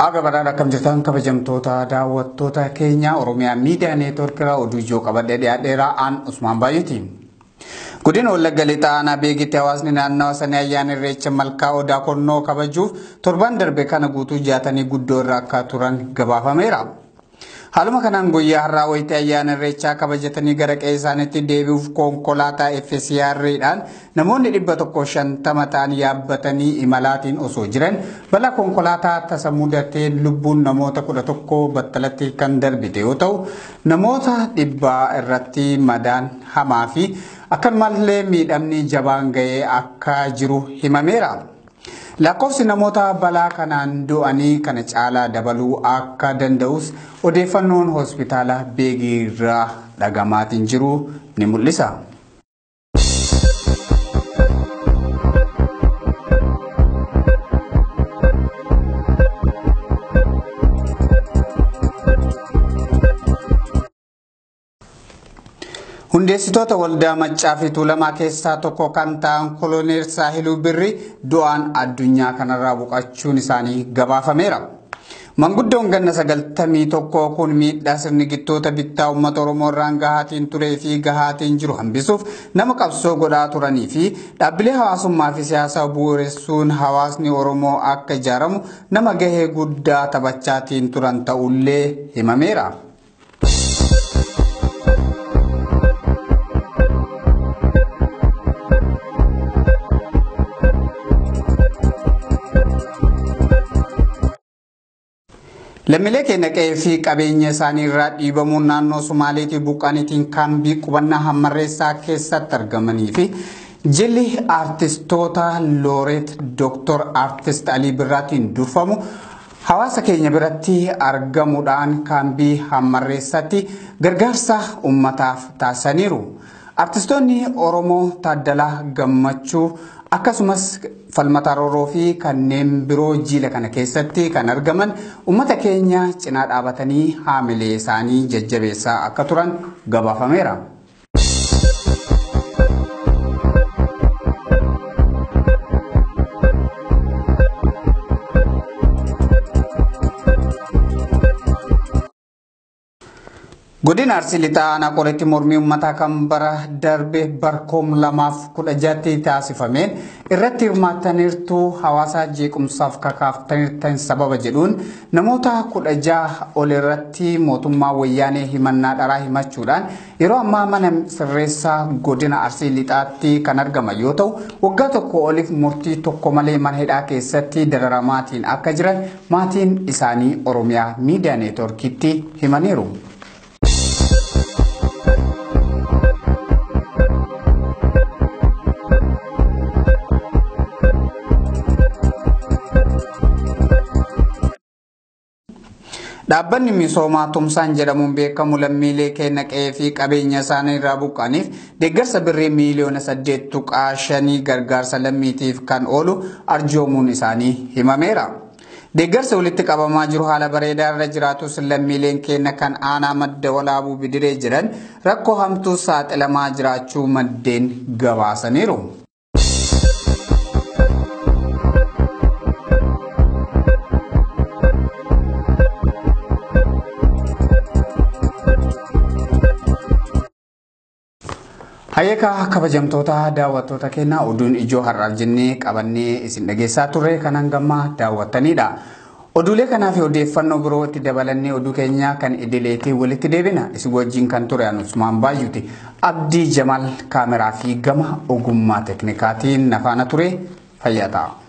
Aga badhaadha akkam jirtan kabajamtoota daawwattoota keenya Oromiyaa Miidiyaa Neetwoorkiirraa oduu ijoo qabadhee dhiyaadheeraa aan Usmaan Baay'ooti. Godina Wallagga Lixaa aanaa beekitti hawaasni naannawa sanii ayyaana irreecha malkaa odaa konnoo kabajuuf torban darbe kana guutuu jaatanii guddoo irra akka turan gabaafameera. Haaluma kanaan guyyaa har'aa wayita ayyaana irreechaa kabajatanii gara qe'ee isaaniitti deebi'uuf konkolaataa FCR'dhaan namoonni dhibba tokko shantama ta'an yaabbatanii imalaatiin osoo jiran balaa konkolaataa tasa mudatee lubbuun namoota kudha tokko battalatti kan darbite yoo ta'u namoota dhibbaa irratti madaan hamaa fi akkanumallee miidhamni jabaan ga'ee akka jiru himameera. Lakkoofsi namoota balaa kanaan du'anii kana caalaa dabaluu akka danda'us odeeffannoon hospitaala beegii irraa dhagamaatiin jiru ni mul'isa. Hundeessitoota waldaa maccaa fi tuulamaa keessaa tokko kan ta'an koloneel Saahiluu Birri du'aan addunyaa kanarraa boqachuun isaanii gabaafameera. Manguddoon ganna sagaltamii tokko kun miidhaa sirni gittoota bittaa uummata Oromoo irraan gahaatiin turee fi gahaatiin jiru hambisuuf nama qabsoo godhaa turanii fi dhaabbilee hawaasummaa fi siyaasaa bu'uureessuun hawaasni Oromoo akka ijaaramu nama gahee guddaa taphachaatiin turan ta'ullee himameera. Lammiilee keenya qe'ee fi qabeenya isaanii irraa dhiibamuun naannoo Sumaaleetii buqqaaniitiin kaambii qubannaa hammarreessaa keessatti argamanii fi jilli aartistoota looreet Dooktor Aartist Alii Birraatiin durfamu hawaasa keenya biratti argamuudhaan kaambii hammarreessatti gargaarsa uummataaf taasisaniiru. Artistoonni Oromoo Taaddalaa Gammachuu akkasumas falmataa rooroo fi kanneen biroo jiila kana keessatti kan argaman uummata keenya cinaa dhaabatanii haamilee isaanii jajjabeessaa akka turan gabaafameera. Godina Arsii Lixaa aanaa qoreetti mormii uummataa kan bara darbe barkoom lamaaf kudha jatti taasifameen irratti hirmaattaniirtu hawaasa jeequmsaaf kakaaftaniirtan sababa jedhuun namoota kudha jaha ol irratti mootummaa wayyaanee himannaa dharaa himachuudhaan yeroo ammaa mana sirreessaa godina Arsii Lixaatti kan argaman yoo ta'u waggaa tokko oliif murtii tokko malee mana hidhaa keessatti dararamaatiin akka jiran maatiin isaanii Oromiyaa miidiyaa neetworkiitti himaniiru. Dhaabbanni misoomaa tumsaan jedhamuun beekamu lammiilee keenya qe'ee fi qabeenya isaanii irraa buqqaniif deeggarsa birrii miiliyoona saddeet tuqaa shanii gargaarsa lammiitiif kan oolu arjoomuun isaanii himameera. Deeggarsa walitti qabamaa jiru haala bareedaa irra jiraatus lammiileen keenya kan aanaa madda walaabuu bidiree jiran rakkoo hamtuu saaxilamaa jiraachuu maddeen gabaasaniiru. Hayyeekaa kabajamtoota daawwattoota keenya oduun ijoo har'aaf jennee qabannee isin dhageessaa turre kan hangammaa daawwattanidha. Oduulee kanaa fi odeeffannoo biroo itti dabalannee oduu keenya kan idileetii walitti deebina. Isin wajjin kan ture Usmaan Baay'uuti. Abdii Jamaal kaameraa fi gama ogummaa teknikaatiin nafaana ture fayyaa ta'a.